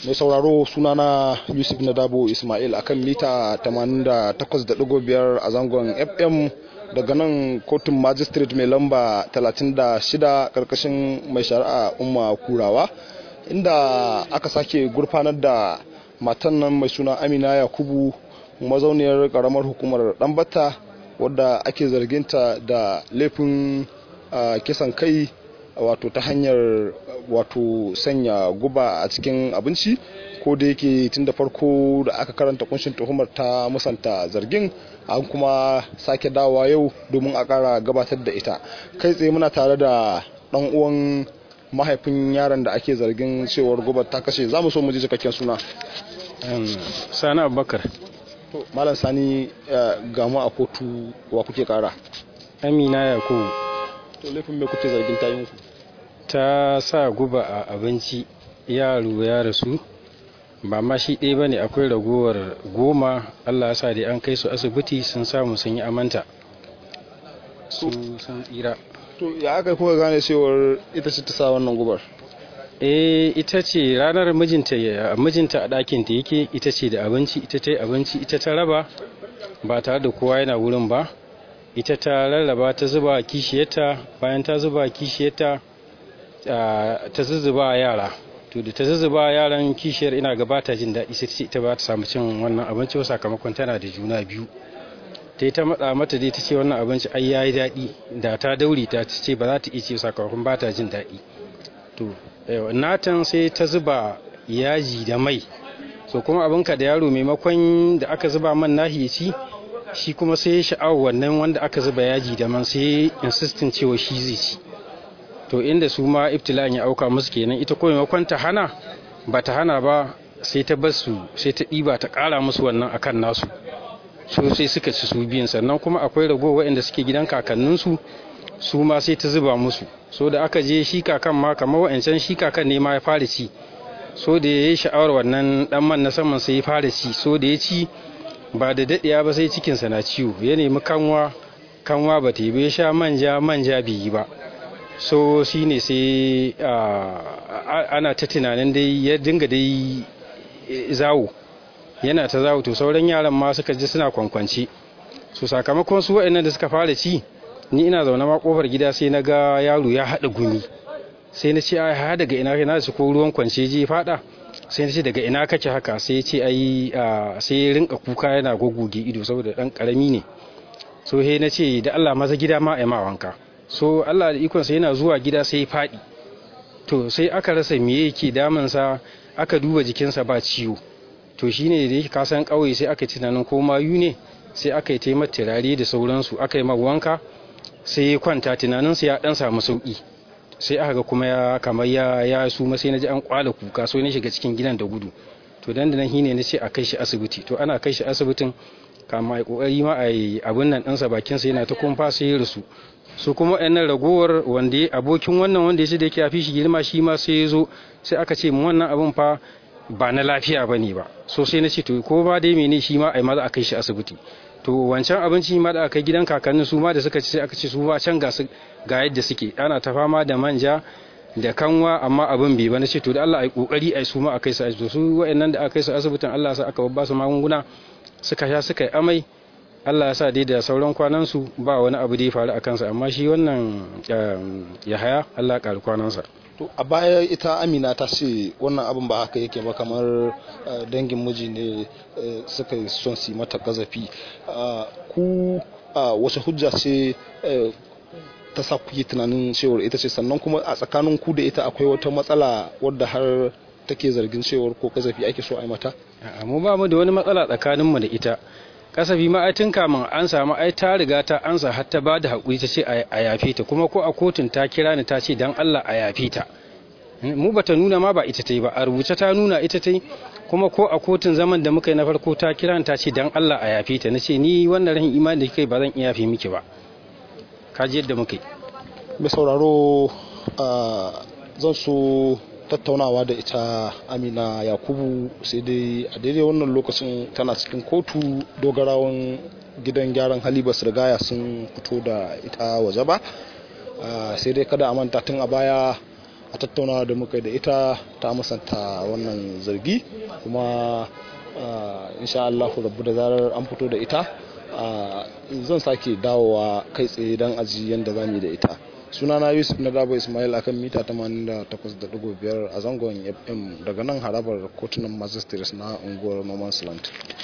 mai sauraro sunana yusuf nadabo ismail akan mita 88.5 a zangon fm daga nan kotun magistrate mai lamba 36 karkashin mai shari'a umma kurawa inda aka sake gurfanar da matan nan mai suna amina yakubu mazauniyar karamar hukumar dambata wadda ake zarginta da laifin kisan kai wato ta hanyar wato sanya guba a cikin abinci ko da yake tun da farko da aka karanta kunshin tuhumar ta musanta zargin an kuma sake dawa yau domin a kara gabatar da ita kai tsaye muna tare da dan uwan mahaifin yaron da ake zargin cewar gubar ta kashe za mu so mu ji cikakken suna sani abubakar malam sani gamu a kotu wa kuke kara amina yakubu to laifin me kuke zargin ta yi ta sa guba a abinci yaro ya rasu ba ma shi ɗaya ba ne akwai ragowar goma allah ya sa dai an kai su asibiti sun samu sun yi amanta su sun tsira to ya aka kuka gane cewar ita ce ta sa wannan gubar eh ita ce ranar mijinta mijinta a ɗakin ta yake ita ce da abinci ita ta yi abinci ita ta raba ba tare da kowa yana wurin ba ita ta rarraba ta zuba kishiyarta bayan ta zuba kishiyarta ta zuzzuba yara to da ta zuzzuba yaran kishiyar ina gabata jin daɗi sai ce ita ba ta samu cin wannan abinci ba sakamakon tana da juna biyu ta ta matsa mata dai ta ce wannan abinci ai yayi daɗi da ta dauri ta ce ba za ta iya ce sakamakon ba ta jin daɗi to natan sai ta zuba yaji da mai so kuma abinka da yaro maimakon da aka zuba man nahi ya ci shi kuma sai ya sha'awar wannan wanda aka zuba yaji da man sai insistin cewa shi zai ci to inda su ma ibtila'in ya auka musu kenan ita ko maimakon ta hana ba ta hana ba sai ta bar su sai ta ɗiba ta ƙara musu wannan akan nasu so sai suka ci su biyan sannan kuma akwai rago waɗanda suke gidan kakanninsu su ma sai ta zuba musu so da aka je shi kakan ma kamar wa'ancan shi kakan ne ma ya fara ci so da ya yi sha'awar wannan dan man na saman sai ya fara ci so da ya ci ba da daɗiya ba sai cikinsa na ciwo ya nemi kanwa kanwa ba ta yi bai sha manja manja bai yi ba so shi ne sai ana ta tunanin dai ya dinga dai zawo yana ta zawo to sauran yaran ma suka ji suna kwankwanci so sakamakon su waɗannan da suka fara ci ni ina zaune ma kofar gida sai na ga yaro ya haɗa gumi sai na ce ai ha daga ina na su ko ruwan kwance je fada sai na ce daga ina kake haka sai ya ce ai sai ya rinka kuka yana gogoge ido saboda dan karami ne so he na ce da Allah maza gida ma ai ma wanka so Allah da ikon sa yana zuwa gida sai ya fadi to sai aka rasa me yake damun sa aka duba jikinsa ba ciwo to shine da yake kasan kauye sai aka tunanin ko mayu ne sai aka yi taimar turare da sauransu aka yi wanka sai ya kwanta tunaninsa ya dan samu sauki sai aka ga kuma ya kamar ya ya su sai na ji an kwala kuka so na shiga cikin gidan da gudu to dan da nan shine na ce a kai shi asibiti to ana kai shi asibitin kama ai kokari ma ai abun nan ɗansa bakin sa yana ta kumfa sai ya rasu su kuma ɗan ragowar wanda abokin wannan wanda ya ce da yake afi shi girma shi ma sai ya zo sai aka ce mu wannan abun fa ba na lafiya bane ba so sai na ce to ko ba dai mene shi ma ai maza a kai shi asibiti to wancan abinci ma da aka gidan kakannin su ma da suka ci sai aka ce su ba can ga ga yadda suke ana ta fama da manja da kanwa amma abin bai ba na ce to da Allah ai kokari ai su ma a kai su asibiti su wayannan da aka kai su asibitin Allah sa aka babba su magunguna suka sha suka yi amai Allah ya sa dai da sauran kwanan su ba wani abu da ya faru a kansa amma shi wannan ya haya Allah ya ƙari kwanansa to a baya ita amina ta ce wannan abin ba haka yake ba kamar dangin miji ne suka son su mata gazafi ku wace hujja ce ta sa kuke tunanin cewar ita ce sannan kuma a tsakanin ku da ita akwai wata matsala wadda har take zargin cewar ko gazafi ake so a yi mata mu ba mu da wani matsala tsakanin mu da ita kasafi ma ai tun kamun an samu ai ta riga ta ansa har ta bada hakuri ta ce a yafe ta kuma ko a kotun ta kira ni ta ce dan Allah a yafe ta mu bata nuna ma ba ita ta yi ba a rubuce ta nuna ita ta yi kuma ko a kotun zaman da muka yi na farko ta kira ni ta ce dan Allah a yafe ta nace ni wannan rahin imani da kike ba zan iya yafe miki ba ka ji yadda muka yi mai sauraro zan so tattaunawa da ita amina yakubu sai dai a daidai wannan lokacin tana cikin kotu dogarawan gidan gyaran hali ba rigaya sun fito da ita waje ba sai dai kada a manta tun a baya a tattaunawa da muka yi da ita ta musanta wannan zargi kuma insha Allah rabu da zarar an fito da ita zan sake dawowa kai tsaye don aji yadda za mu yi da ita sunana yusuf na dabo ismail akan mita 88.5 a zangon fm daga nan harabar kotunan magistrates na unguwar noman's land